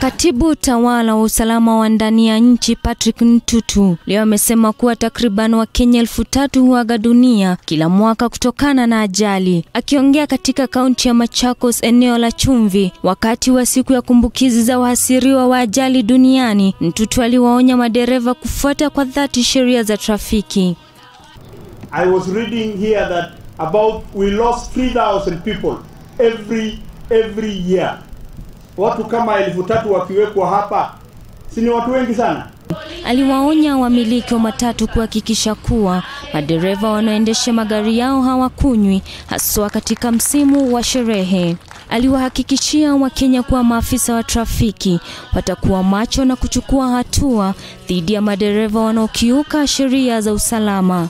Katibu tawala wa usalama wa ndani ya nchi Patrick Ntutu leo amesema kuwa takriban Wakenya elfu tatu huaga dunia kila mwaka kutokana na ajali. Akiongea katika kaunti ya Machakos, eneo la Chumvi, wakati wa siku ya kumbukizi za wahasiriwa wa ajali duniani, Ntutu aliwaonya madereva kufuata kwa dhati sheria za trafiki. I was reading here that about we lost 3000 people every every year. Watu kama elfu tatu wakiwekwa hapa, si ni watu wengi sana? Aliwaonya wamiliki wa matatu kuhakikisha kuwa madereva wanaoendesha magari yao hawakunywi, haswa katika msimu wa sherehe. Aliwahakikishia Wakenya kuwa maafisa wa trafiki watakuwa macho na kuchukua hatua dhidi ya madereva wanaokiuka sheria za usalama.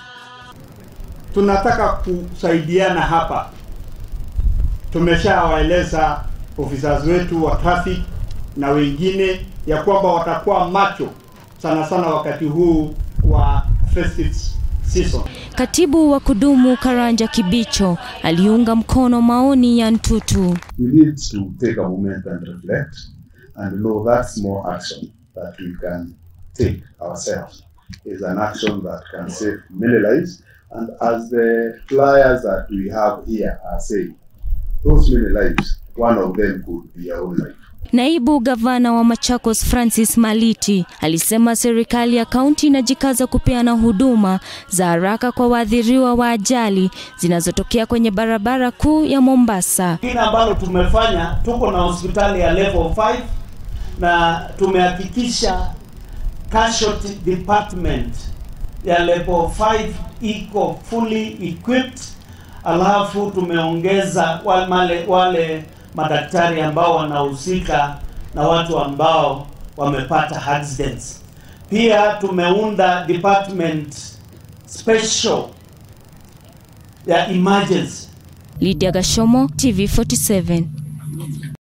Tunataka kusaidiana hapa. Tumeshawaeleza officers wetu wa traffic na wengine ya kwamba watakuwa macho sana sana wakati huu wa festive season. Katibu wa kudumu Karanja Kibicho aliunga mkono maoni ya Ntutu. we need to take a moment and reflect and know that small action that we can take ourselves is an action that can save many lives. And as the flyers that we have here are saying, those many lives, one of them could be our own life. Naibu gavana wa Machakos Francis Maliti alisema serikali ya kaunti inajikaza kupeana huduma za haraka kwa waathiriwa wa ajali zinazotokea kwenye barabara kuu ya Mombasa. Kile ambalo tumefanya, tuko na hospitali ya level 5 na tumehakikisha casualty department ya level 5 iko fully equipped, alafu tumeongeza wale, wale madaktari ambao wanahusika na watu ambao wamepata accidents. Pia tumeunda department special ya emergency Lydia Gashomo, TV47.